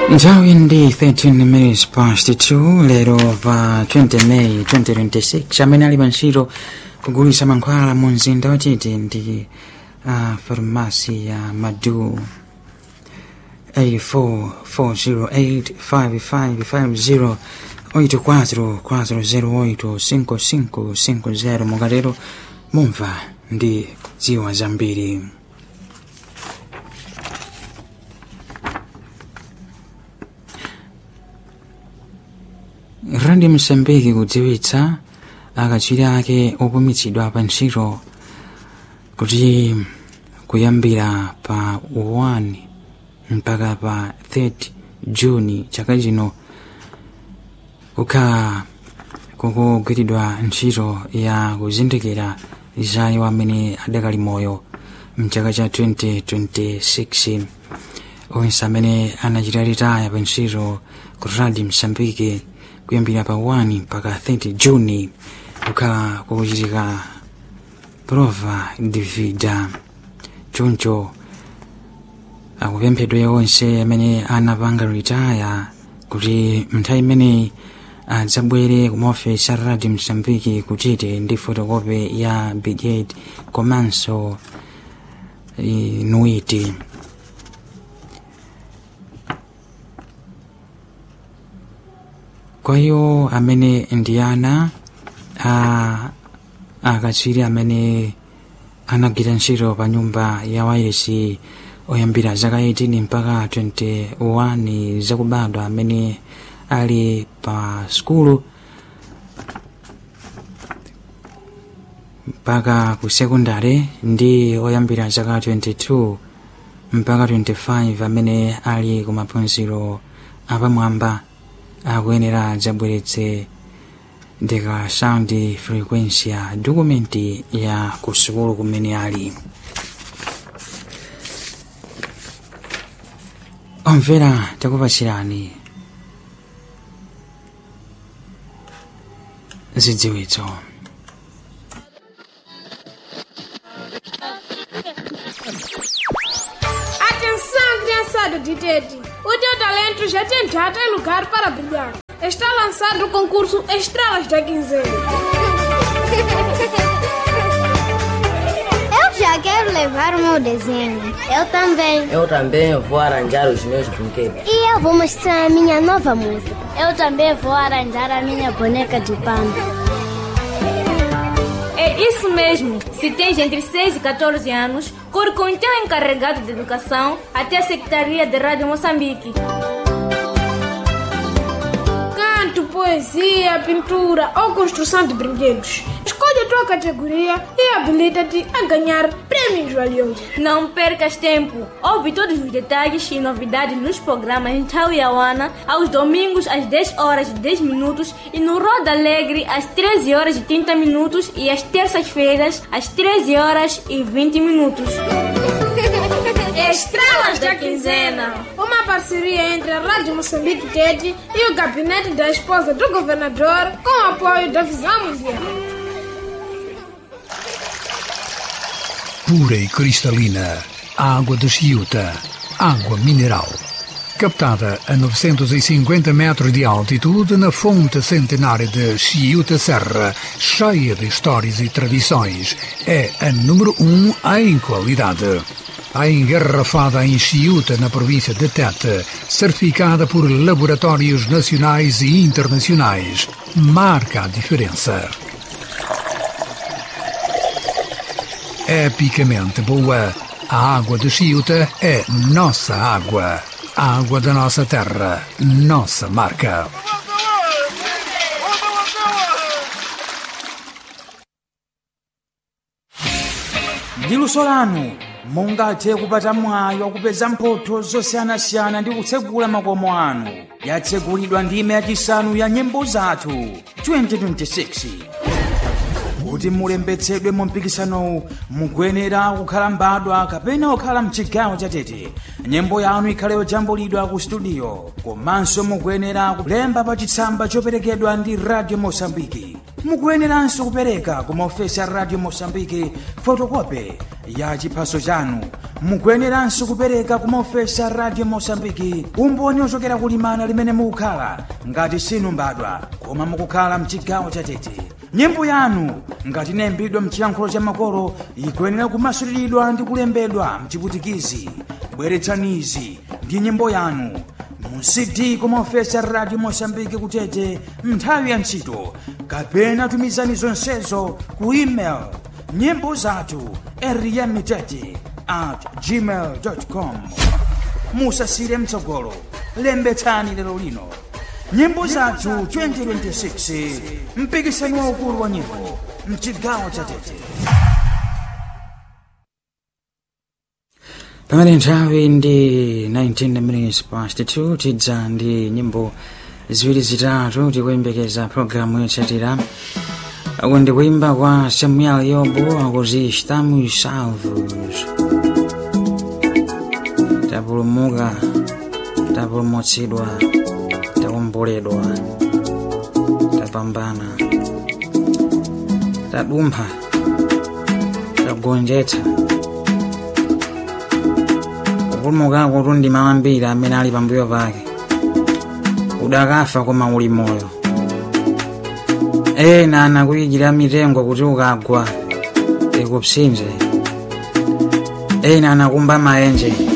nthawi ndi 13 minutes past 2 lero pa 20 May 2026 amene ali pa ntchito kugulitsa mankhwala mu mzinda wachiti ndi uh, farmasi ya madu 844085550 84408550 mukatero mumva ndi kudziwa zambiri radio msambiki kudziwitsa akatswiri ake opumitsidwa pa ntchito kuti kuyambira pa 1 mpaka pa 30 juni chaka chino kukhala kukugwiridwa ntchito ya kuzindikira zayi amene adakali moyo mchaka cha 2026 onse amene anachita ritaya pa ntchito ku radio msambiki kuyambira pa 1 mpaka 30 juni kukhala kukuchitika prova de vida choncho akupemphedwa onse amene anapanga ritaya kuti nthawi imeneyi adzabwere kumaofesi a radio msambiki kuchite ndi fotokopi ya biget komanso nuiti kwa hiyo amene ndi ana a akatswiri amene anagwira ntchito pa nyumba ya wairesi oyambira zaka 18 mpaka 21 zakubadwa amene ali pa skulu mpaka ku sekondari ndi oyambira zaka 22 mpaka 25 amene ali ku maphunziro apamwamba akuyenera adzabweretse ndika sound frequency ya dokumenti ya ku sukulu kumene ali omvera takupatsirani zidziwitso Atenção, criançada de Tete! O teu talento já tem data e lugar para brilhar. Está lançado o concurso Estrelas da Quinzena. Eu já quero levar o meu desenho. Eu também. Eu também vou arranjar os meus brinquedos. E eu vou mostrar a minha nova música. Eu também vou arranjar a minha boneca de pano. É isso mesmo. Se tens entre 6 e 14 anos, corre com o teu encarregado de educação até a Secretaria de Rádio Moçambique. Canto, poesia, pintura ou construção de brinquedos. Escolhe a tua categoria e habilita-te a ganhar prêmios valiosos. Não percas tempo. Ouve todos os detalhes e novidades nos programas em Tauiauana aos domingos às 10 horas e 10 minutos e no Roda Alegre às 13 horas e 30 minutos e às terças-feiras às 13 horas e 20 minutos. Estrelas da Quinzena. Uma parceria entre a Rádio Moçambique TED e o gabinete da esposa do governador com o apoio da Visão Mundial. pura e cristalina, a água de Chiuta, água mineral. Captada a 950 metros de altitude na fonte centenária de Chiuta Serra, cheia de histórias e tradições, é a número um em qualidade. A engarrafada em Chiuta, na província de Tete, certificada por laboratórios nacionais e internacionais, marca a diferença. epicamente boa. A água de Chiuta é nossa água. A água da nossa terra, nossa marca. ndi luso lanu mungathe kupata mwayi wakupeza mphotho zosiyanasiyana ndi kutsegula makomo anu yatsegulidwa ndime yachisanu ya nyimbo zathu 2026 kuti mulembetsedwe mu mpikisanowu mukuyenera kukhala mbadwa kapena kukhala mchigawo chatete nyimbo yanu ikhale yojambulidwa ku studio komanso mukuyenera kulemba pa chitsamba choperekedwa ndi radio mosambiki mukuyeneranso kupereka ku maofesi a radio mosambiki fotokope ya chiphaso chanu mukuyeneranso kupereka ku maofesi a radio mosambiki umboni ochokera kulimana limene mukukhala ngati sinu mbadwa koma mukukhala mchigawo chatete nyimbo yanu ngati inayimbidwa mchiyankhulo cha makolo ikuyenera kumasuliridwa ndi kulembedwa mchiputikizi bweretsanizi ndi nyimbo yanu mu cd kumaofesi a radio mosambiki kutete nthawi ya ntchito kapena tumizani zonsezo ku email nyimbo zathu eriyamitete at gmail com musasire mtsogolo lembetsani lero lino nyimbo zathu 2026 mpikisano waukulu wa nyimbo mchigawo cha tete pamene nthawi ndi 19 minutes past 2 tidza ndi nyimbo ziwiri zitatu tikuyembekeza programu yotsatira ako ndi kuimba kwa samuel yobo akuti estamos salvos tapulumuka tapulumutsidwa takomboledwa tapambana tadumpha tagonjetsa kupulumukako tundi mawu ambiri amene ali pambuyo pake udakafa koma uli moyo ena anakuyikira mitengo kuti ukagwa ikupsinje ena anakumba maenje